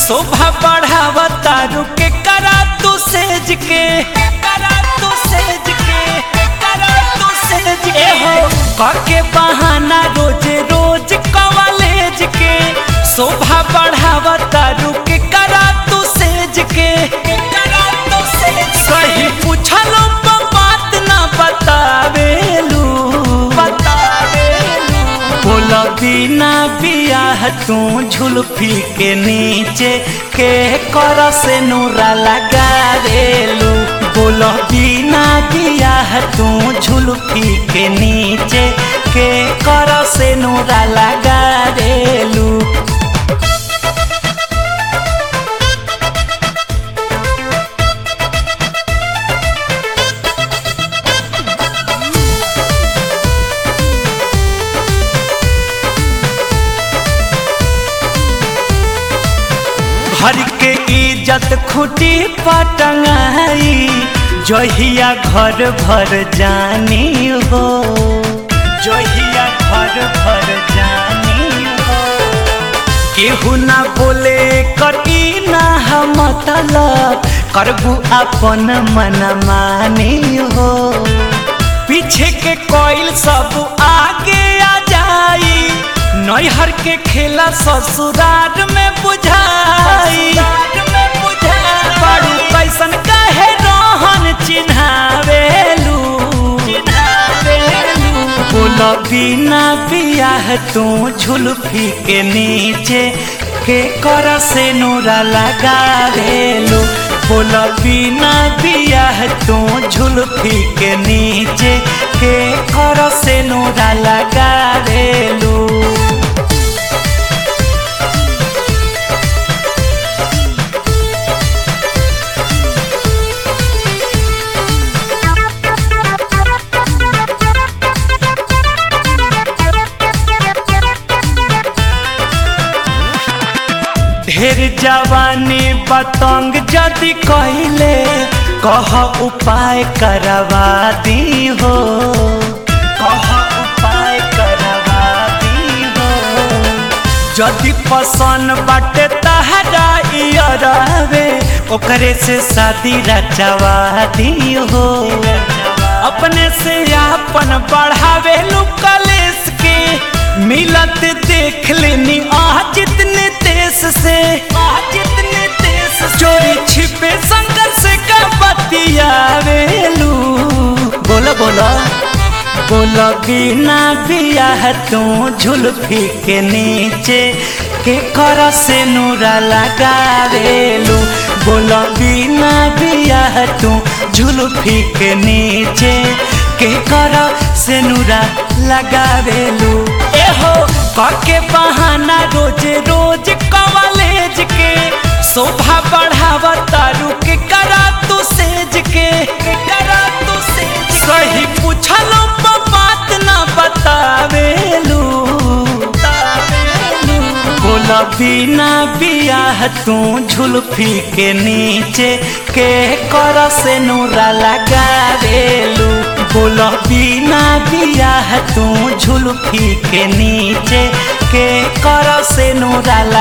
शोभा बढ़ावा तारू के करा तू सेज के करा तू सेज के करा तू सेज के हो करके बहाना रोज रोज कॉलेज के शोभा बढ़ावा तारू के करा तू सेज के करा तू सेज सही पूछलो पर बात ना बतावेलू बतावेलू बोला बिना बियाह तू झुलफी के नीचे के कर से नूरा लगा रेलू बोला बिना बियाह तू झुलफी के नीचे के कर से नूरा लगा रेलू घर के इज्जत खुटी पटंगाई जहिया घर भर जानी हो जहिया घर भर जानी हो केहू ना बोले करी ना हम मतलब करबू अपन मन मानी हो पीछे के कोयल सब आगे आ जाई नैहर के खेला ससुराल में बुझाई बड़ू कैसन कहे रोहन चिन्हावेलू बोल बिना बियाह तू झुलफी के नीचे के कर से नूरा लगावेलू बोल बिना बियाह तू झुलफी के नीचे के कर से नूरा लगावेलू ढेर जवानी बतंग जदि कहले कह उपाय करवा दी हो कह उपाय करवा दी हो जदि पसंद बाटे तहरा इयरवे ओकरे से शादी रचवा दी हो अपने से आपन बढ़ावे लू कलेस के मिलत देख लेनी आ जितने देश से आ जितने देश चोरी छिपे संघर्ष का बतियावेलू बोलो बोलो बोलो बिना बियाह तू झुलफी के नीचे के कर से नूरा लगावेलू बोलो बिना बियाह तू झुलफी के नीचे के कर से नूरा लगावेलू एहो करके बहाना रोज रोज कॉलेज के शोभा बढ़ावा तारू के करा तू सेज के करा तू सेज सही पूछलो पर बात ना बतावेलू बोला बिना बियाह तू झुलफी के नीचे के कर से नूरा लगावेलू बोला बिना बियाह तू झुलफी के नीचे के कर से नूरा